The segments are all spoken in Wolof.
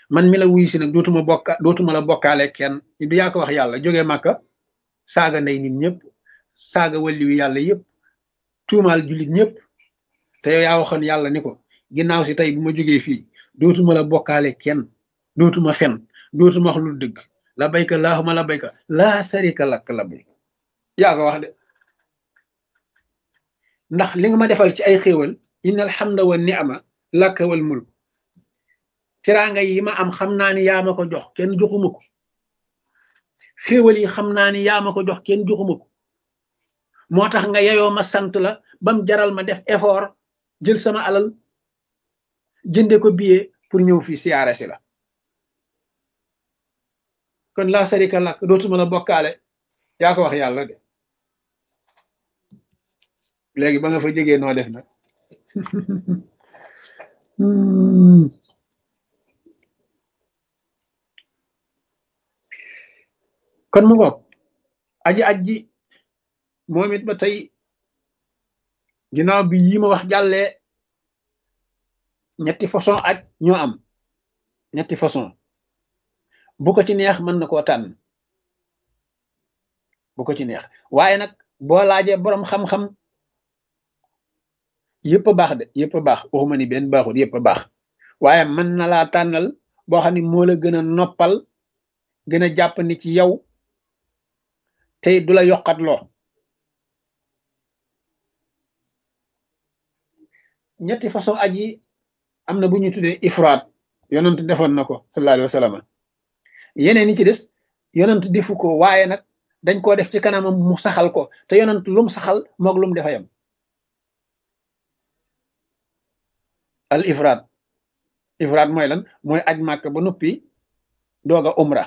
man mi la wuyu si nag dootuma bokka dootuma la bokkaale kenn du yaa ko wax yàlla jógee màkka saaga ndey nit ñëpp saaga wàlli wi yàlla yëpp tuumaal jullit ñëpp te yow yaa waxoon yàlla ni ko ginnaaw si tey bu ma jógee fii dootuma la bokkaale kenn dootuma fen dootuma wax lu dëgg la bayka laahuma la bayka laa sarika lakk la bayka yaa ko wax de ndax li nga ma defal ci ay xéewal inna alhamda wa ni'ma laka wal mulk teraanga yi ma am xam naa ni yaa ma ko jox kenn joxuma ko xéewal yi xam naa ni yaa ma ko jox kenn joxuma ko moo tax nga yeyoo ma sant la bam jaral ma def effort jël sama alal jënde ko billet pour ñëw fii siyaare si la kon laa sarika lak dootuma la bokkaale yaa ko wax yàlla de léegi ba nga fa jógee noo def nag kon mu ngoog aji aji moom it ba tey ginnaaw bi yi ma wax jàllee ñetti façon aj ñoo am ñetti façon bu ko ci neex mën na koo tànn bu ko ci neex waaye nag boo laajee boroom xam-xam yëpp a baax de yëpp a baax waxuma ni benn baaxul yëpp a baax waaye mën na laa tànnal boo xam ne moo la gën a noppal gën a jàpp ni ci yow tey du la yokkat loo ñetti façon aj yi am na bu ñu tuddee ifraat yonent defoon na ko sallallahu alayhi wa sallam yeneen yi ci des yonent defu ko waaye nag dañ koo def ci kanamam mu saxal ko te yonent lum saxal moog lum defa yam al ifraat ifraat mooy lan mooy aj màkk ba noppi doog a umra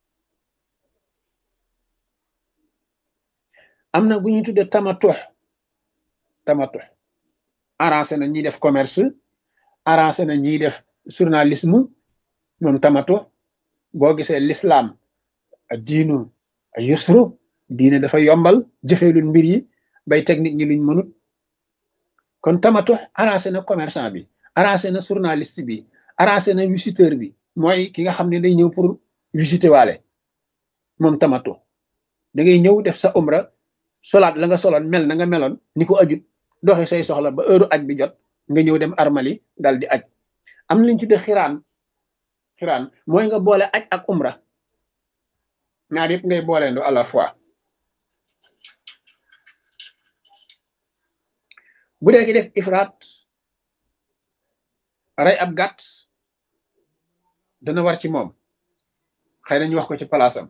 am na bu ñuy tuddee tamatux tamatux arrangé na ñiy def commerce arrangé na ñiy def journalisme moom tamatux boo gisee l'islam diinu yusru diine dafa yombal jëfelul mbir yi bay teg nit ñi luñ mënut kon tamatux arrangé na commerçant bi arrangé na journaliste bi arrangé na visiteur bi mooy ki nga xam ne day ñëw pour visiter waale moom tamatu da ngay ñëw def sa umra solaat la nga soloon mel na nga meloon ni ko ajut doxi say soxla ba heure aj bi jot nga ñëw dem armali dal di aj am na liñ tudde xiraan xiraan mooy nga boole aj ak umra ñaar yëpp ngay booleendo à la fois bu dee ki def ifraat rey ab gàtt dana war ci moom xëy na ñu wax ko ci palaasam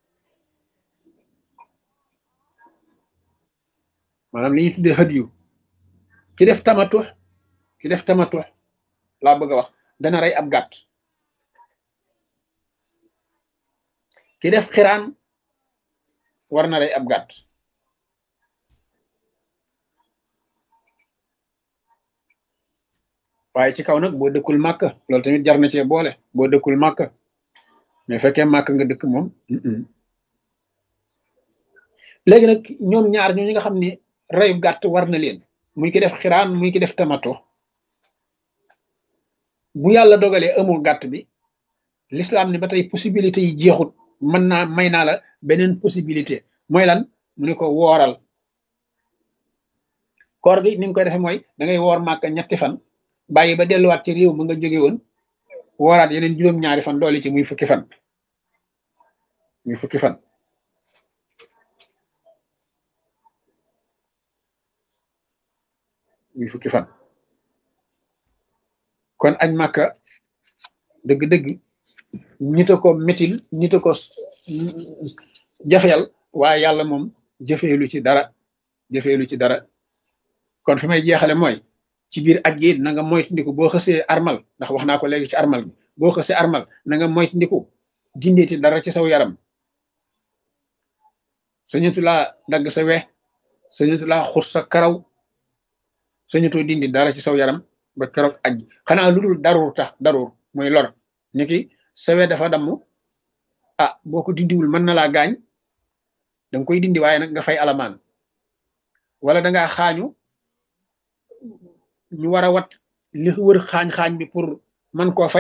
maanaam li ñuy tuddee xët yu ki def tamatux ki def tamatux laa bëgg a wax dana rey ab gàtt ki def xiraan war na rey ab gàtt waaye ci kaw nag boo dëkkul màkk loolu tamit jar na cee boole boo dëkkul màkk mais fekkee màkk nga dëkk moom léegi nag ñoom ñaar ñoo ñi nga xam ne reyu gàtt war na leen muy ki def xiraan muy ki def tamato bu yàlla dogalee amul gàtt bi l'islam ni ba tey possibilité yi jeexut mën naa may naa la beneen possibilité mooy lan mu ne ko wooral koor gi ni nga koy defee mooy da ngay woor màkk ñetti fan bàyyi ba delluwaat ci réew mu nga jóge woon wooraat yeneen juróom-ñaari fan doole ci muy fukki fan muy fukki fan muy fukki fan kon añ màkka dëgg-dëgg ñita ko métil ñita ko jafeel waaye yàlla moom jëfeelu ci dara jëfeelu ci dara kon fi may jeexale mooy ci biir aj gi na nga moytandiku boo xësee armal ndax wax naa ko léegi ci armal bi boo xësee armal na nga moytandiku dindeeti dara ci saw yaram sañatu laa dagg sa we sañatu laa xus sa karaw sañatoo dindi dara ci saw yaram ba keroog aj xanaa lu dul daruur tax daruur mooy lor ni ki sa we dafa damm ah boo ko dindiwul mën na laa gaañ danga koy dindi waaye nag nga fay alamaan wala dangaa xaañu ñu war a wat li wër xaañ-xaañ bi pour man koo faj